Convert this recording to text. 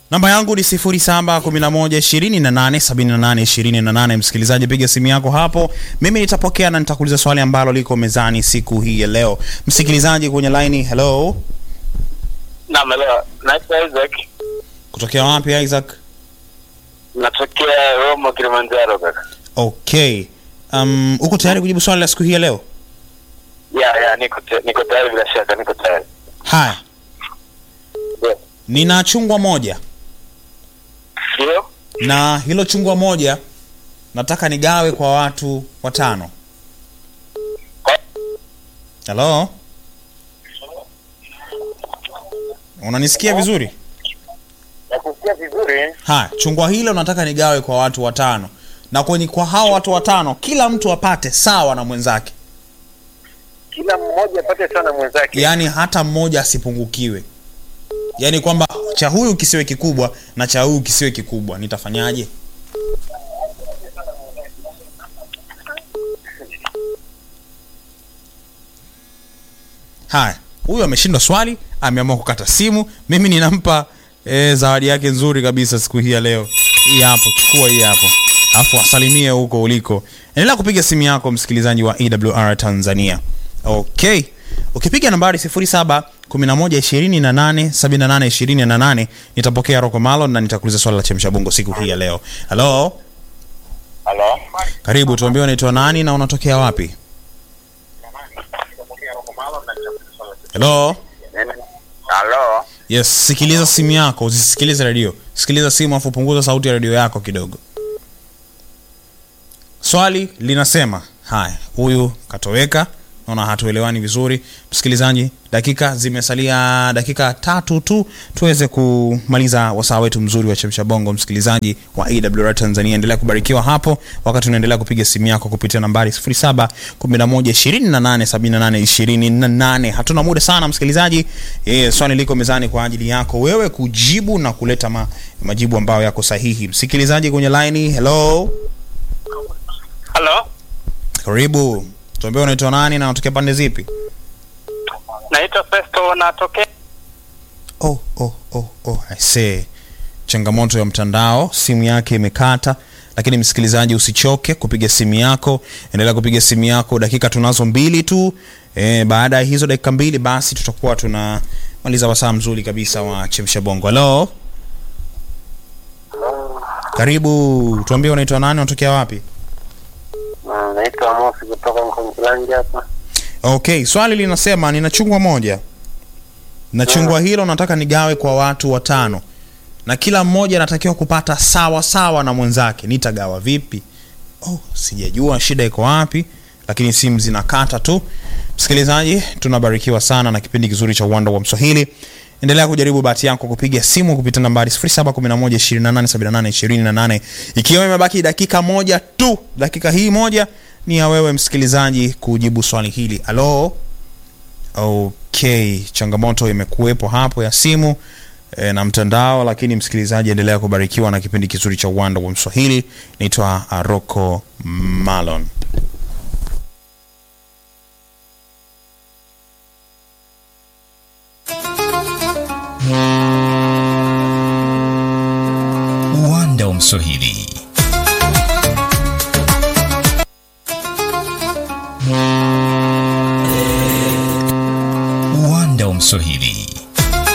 namba yangu ni 0711287828 msikilizaji piga simu yako hapo mimi nitapokea na nitakuuliza swali ambalo liko mezani siku hii ya leo msikilizaji kwenye laini hello Naam, leo naitwa Isaac, kutokea wapi isaac natokea Roma, Kilimanjaro kaka. okay um, uko tayari kujibu swali la siku hii ya leo Ya ya, niko te- niko tayari, bila shaka niko tayari. haya Ndio. nina chungwa moja Ndio? na hilo chungwa moja nataka nigawe kwa watu watano halo unanisikia vizuri Nakusikia vizuri. haya chungwa hilo nataka nigawe kwa watu watano na kwenye kwa hao watu watano kila mtu apate sawa na mwenzake Kila mmoja apate sana mwenzake. yaani hata mmoja asipungukiwe yaani kwamba cha huyu kisiwe kikubwa na cha huyu kisiwe kikubwa nitafanyaje haya huyu ameshindwa swali ameamua kukata simu mimi ninampa e, zawadi yake nzuri kabisa siku hii ya leo hii hapo chukua hii hapo alafu asalimie huko uliko endelea kupiga simu yako msikilizaji wa ewr tanzania okay ukipiga nambari 0711287828 nitapokea roko malon na nitakuuliza swali la chemsha bongo siku hii ya leo halo Halo. karibu tuambie unaitwa nani na unatokea wapi halo Halo. yes sikiliza simu yako usisikilize redio sikiliza simu afu punguza sauti ya redio yako kidogo swali linasema haya huyu katoweka naona hatuelewani vizuri msikilizaji dakika zimesalia dakika tatu tu tuweze kumaliza wasaa wetu mzuri wa chemsha bongo msikilizaji wa awr tanzania endelea kubarikiwa hapo wakati unaendelea kupiga simu yako kupitia nambari 0711287828 hatuna muda sana msikilizaji e, swali liko mezani kwa ajili yako wewe kujibu na kuleta ma, majibu ambayo yako sahihi msikilizaji kwenye laini hello Halo. karibu tuambie unaitwa nani na unatokea pande zipi Naitwa Festo, natokea oh, oh, oh, oh, I see. changamoto ya mtandao simu yake imekata lakini msikilizaji usichoke kupiga simu yako endelea kupiga simu yako dakika tunazo mbili tu e, baada ya hizo dakika mbili basi tutakuwa tunamaliza wasaa mzuri kabisa wa chemsha bongo halo karibu tuambie unaitwa nani unatokea wapi naitwa Mosi kutoka Mkongolangi hapa. okay swali linasema nina chungwa moja na chungwa hilo nataka nigawe kwa watu watano na kila mmoja anatakiwa kupata sawa sawa na mwenzake nitagawa vipi oh, sijajua shida iko wapi lakini simu zinakata tu msikilizaji tunabarikiwa sana na kipindi kizuri cha uwanda wa mswahili endelea kujaribu bahati yako kupiga simu kupitia nambari 711287828 ikiwa imebaki dakika moja tu dakika hii moja ni ya wewe msikilizaji kujibu swali hili halo okay changamoto imekuwepo hapo ya simu e, na mtandao lakini msikilizaji endelea kubarikiwa na kipindi kizuri cha uwanda wa mswahili naitwa aroko malon uwanda wa mswahili uwanda wa mswahili